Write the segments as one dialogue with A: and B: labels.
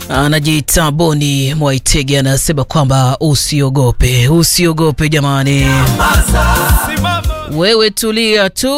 A: anajiita Boni Mwaitege anasema kwamba usiogope, usiogope jamani, wewe tulia tu,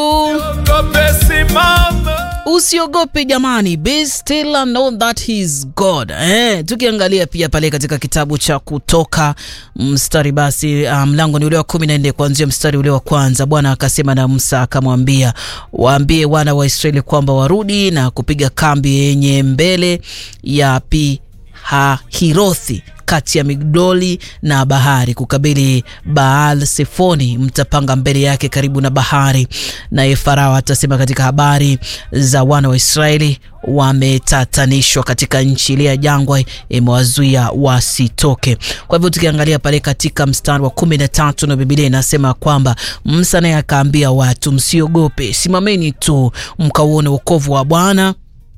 A: usiogope jamani, be still and know that he is God. Eh, tukiangalia pia pale katika kitabu cha Kutoka mstari basi uh, mlango ni ule wa kumi na nne kuanzia mstari ule wa kwanza. Bwana akasema na Musa akamwambia, waambie wana wa Israeli kwamba warudi na kupiga kambi yenye mbele ya pi Hahirothi kati ya Migdoli na bahari kukabili Baal Sefoni, mtapanga mbele yake karibu na bahari. Naye Farao atasema katika habari za wana wa Israeli, wametatanishwa katika nchi ile ya jangwa, imewazuia wasitoke. Kwa hivyo tukiangalia pale katika mstari wa kumi na tatu na Biblia inasema kwamba Musa naye akaambia watu, msiogope, simameni tu mkauone wokovu wa Bwana.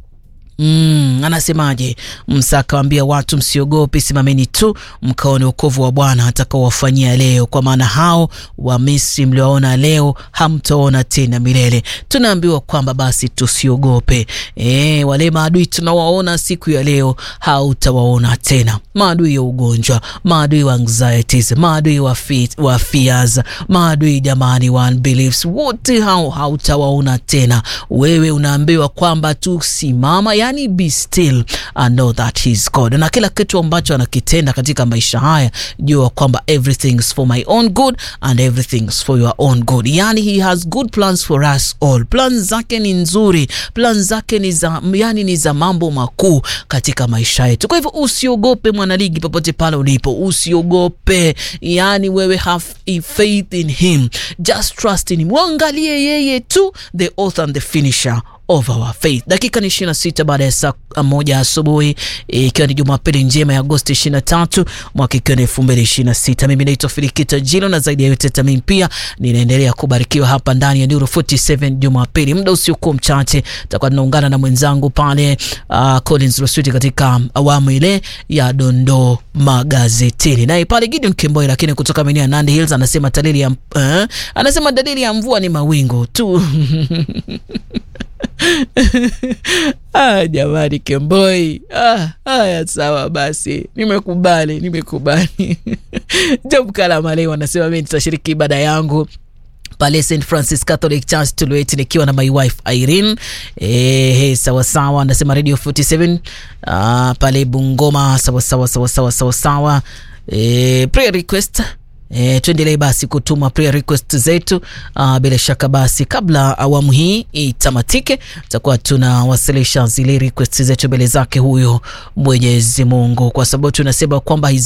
A: Mm, anasemaje? Musa akawambia watu msiogope, simameni tu mkaone wokovu wa Bwana atakaowafanyia leo, kwa maana hao wa Misri mliowaona leo hamtaona tena milele. Tunaambiwa kwamba basi tusiogope. E, wale maadui tunawaona siku ya leo hautawaona tena, maadui ya ugonjwa, maadui wa anxieties, maadui wa, wa fears, maadui jamani wa unbeliefs, wote hao hautawaona tena. Wewe unaambiwa kwamba tusimama Yani, be still and know that he is God, na kila kitu ambacho anakitenda katika maisha haya, jua kwamba everything is for my own good and everything is for your own good. Yani, he has good plans for us all. Plans zake ni nzuri, plans zake ni za, yani ni za mambo makuu katika maisha yetu. Kwa hivyo usiogope, mwanaligi, popote pale ulipo, usiogope. Yani wewe have faith in him, just trust in him, mwangalie yeye tu, the author and the finisher of our faith. Dakika ni 26 baada ya saa moja asubuhi ikiwa ni Jumapili njema ya Agosti 23 mwaka ikiwa ni 2026. Mimi naitwa Filikita Jilo na zaidi ya yote tamimi pia ninaendelea kubarikiwa hapa ndani ya Nuru 47 Jumapili. Muda usiokuwa mchache tutakuwa tunaungana na mwenzangu pale uh, Collins Roswiti katika awamu ile ya dondoo magazetini. Naye pale Gideon Kimboi lakini kutoka maeneo ya Nandi Hills anasema dalili ya uh, anasema dalili ya mvua ni mawingu tu Ah, jamani Kemboi. Ah, haya sawa basi, nimekubali nimekubali. Job Kalamale wanasema mimi nitashiriki ibada yangu pale St Francis Catholic Church Tulueti nikiwa na my wife Irene. Eh, sawa sawa, anasema Radio 47 ah, pale Bungoma sawa sawa sawa sawa sawa sawa. Eh, prayer request E, tuendelee basi kutuma prayer request zetu. Uh, bila shaka basi kabla awamu hii itamatike, tutakuwa tunawasilisha zile request zetu mbele zake huyo Mwenyezi Mungu, kwa sababu tunasema kwamba